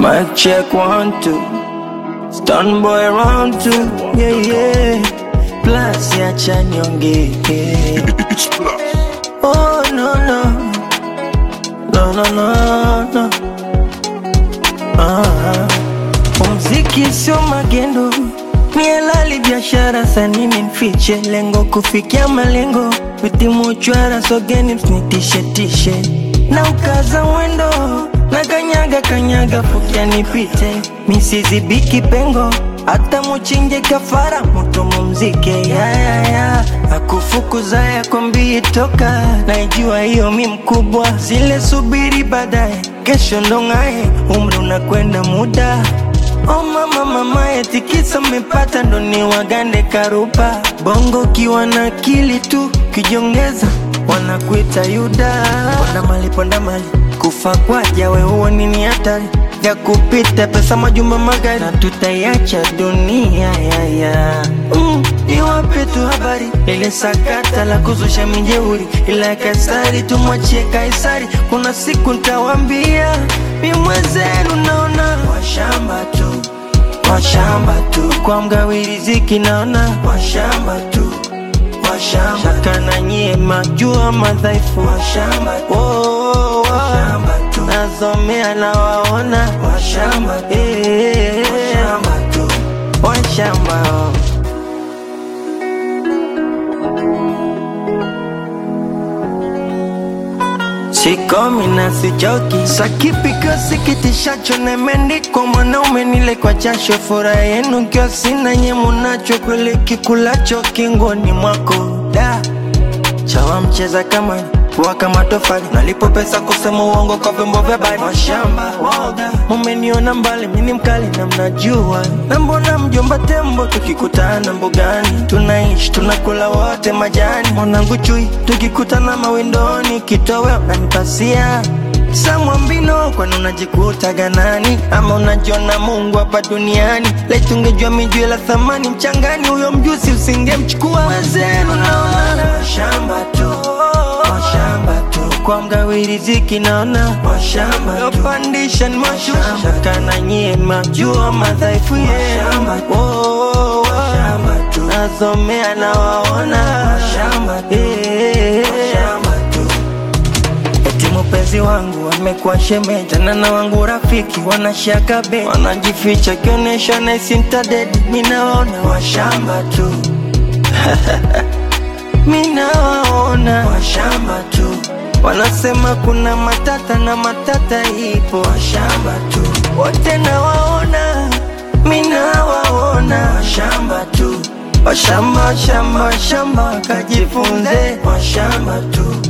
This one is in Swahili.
Mic check one two. Stun boy round two. Yeah yeah. Plus ya chanyonge. It's plus. Oh no no. No no no no. Ah. Muziki sio magendo, ni halali biashara, sanini nfiche lengo kufikia malengo, vitimu chwara sogeni msinitishe tishe na ukaza mwendo na kanyaga kanyaga fukia nipite misizibiki pengo hata muchinje kafara mutu mumzike yayaya akufukuza yakwambii toka naijua hiyo mi mkubwa zile subiri baadaye kesho ndong'aye umri unakwenda muda Oh mama mama etikisa mmepata ndo ni wagande karuba bongo ukiwa na akili tu kijongeza wanakuita yuda ponda mali ponda mali kufa kwaja we huo nini hatari ya kupita pesa majumba magari na tutaiacha dunia yaya mm, iwape tu habari ile sakata la kuzusha mijeuri ila kaisari tumwachie kaisari kuna siku ntawambia mi mwenzenu naona washamba tu washamba tu kwa mgawi riziki naona washamba tu washamba shaka na nyie majua madhaifu washamba oh, oh, oh. washamba tu nasomea na waona washamba eh, washamba tu washamba oh. Sikomi na sichoki, sakipigo sikitishacho nemendikwa mwanaume nile kwa jasho, furaha yenu kio sina nye munacho, kweli kikulacho kingoni mwako da chawa mcheza kama kuwa kama tofali nalipo pesa kusema uongo kwa vyombo vya habari mashamba waoga mumeniona mbali mini mkali na mnajua na mbona mjomba tembo tukikutana mbugani tunaishi tunakula wote majani mwanangu chui tukikutana mawindoni kitowe unanipasia samwambino kwani unajikuta ganani ama unajiona mungu hapa duniani laitungejua mijue la thamani mchangani huyo mjusi usingemchukua wezenu naona shamba tu washamba tu kwa mgawi riziki naona washamba tu yopandisha ni mashusha kana nyie majua madhaifu yenu Oh, oh, oh. nasomea na waona Eh, Eti mpenzi wangu amekuwa shemeji tena na wangu rafiki wanashaka be wanajificha kionyesha naisintadedi minawaona washamba tu minawaona washamba tu wanasema kuna matata na matata ipo washamba tu wote nawaona minawaona washamba tu washamba shamba shamba kajifunze washamba tu